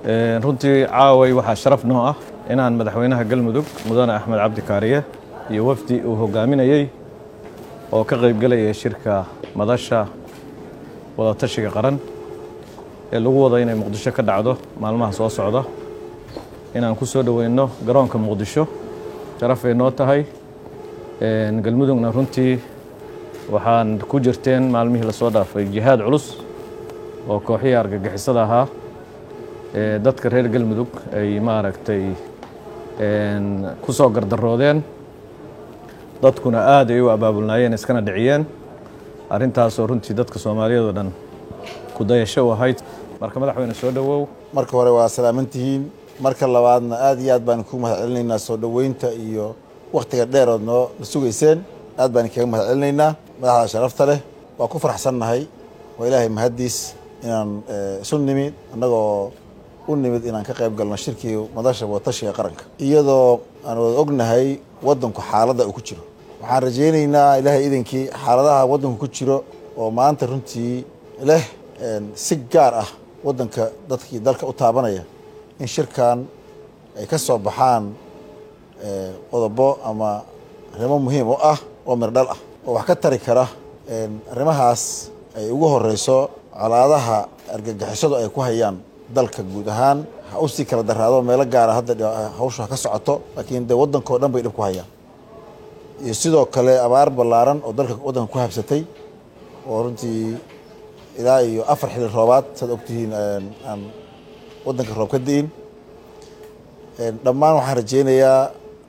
runtii caaway waxaa sharaf noo ah inaan madaxweynaha galmudug mudane axmed cabdi kaariye iyo wafdi uu hogaaminayey oo ka qaybgelaya shirka madasha wadatashiga qaran ee lagu wada inay muqdisho ka dhacdo maalmaha soo socda inaan ku soo dhoweyno garoonka muqdisho sharafay noo tahay galmudugna runtii waxaan ku jirteen maalmihii lasoo dhaafay jihaad culus oo kooxihii argagixisada ahaa ee dadka reer galmudug ay maaragtay ku soo gardaroodeen dadkuna aad ay u abaabulnaayeen iskana dhiciyeen arrintaasoo runtii dadka soomaaliyeed oo dhan ku dayasho u ahayd marka madaxweyne soo dhowow marka hore waa salaamantihiin marka labaadna aad iyo aad baan ku mahad celinaynaa soo dhoweynta iyo wakhtiga dheerood noo na sugayseen aad baan kaga mahad celinaynaa madaxda sharafta leh waa ku faraxsannahay waa ilaahay mahaddiis inaan isu nimid annagoo u nimid inaan ka qayb galno shirkii madasha wadatashiga qaranka iyadoo aan wada ognahay waddanku xaaladda uu ku jiro waxaan rajaynaynaa ilaahay idankii xaaladaha waddanku ku jiro oo maanta runtii leh si gaar ah waddanka dadkii dalka u taabanaya in shirkan ay ka soo baxaan qodobo ama arrimo muhiim u ah oo mirdhal ah oo wax ka tari kara arrimahaas ay ugu horeyso colaadaha argagixisadu ay ku hayaan dalka guud ahaan ha usii kala daraado meelo gaara hadda hawshu ha ka socoto laakiin dee waddankao dhan bay dhib ku hayaan iyo sidoo kale abaar ballaaran oo dalka waddanka ku habsatay oo runtii ilaa iyo afar xili roobaad saad ogtihiin aan waddanka roob ka di'in dhammaan waxaan rajaynayaa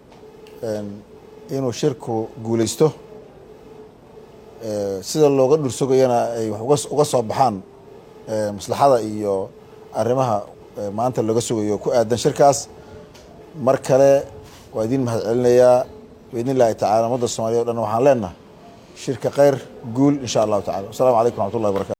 inuu shirku guulaysto sida looga dhursogayana ay wax uga soo baxaan maslaxada iyo arrimaha maanta looga sugayo ku aadan shirkaas mar kale waa idiin mahad celinayaa biidn illaahi tacala ummadda soomaliya o dhan waxaan leenahay shirka khayr guul insha allahu tacala wassalamu calaykum raxmat ullahi barakatu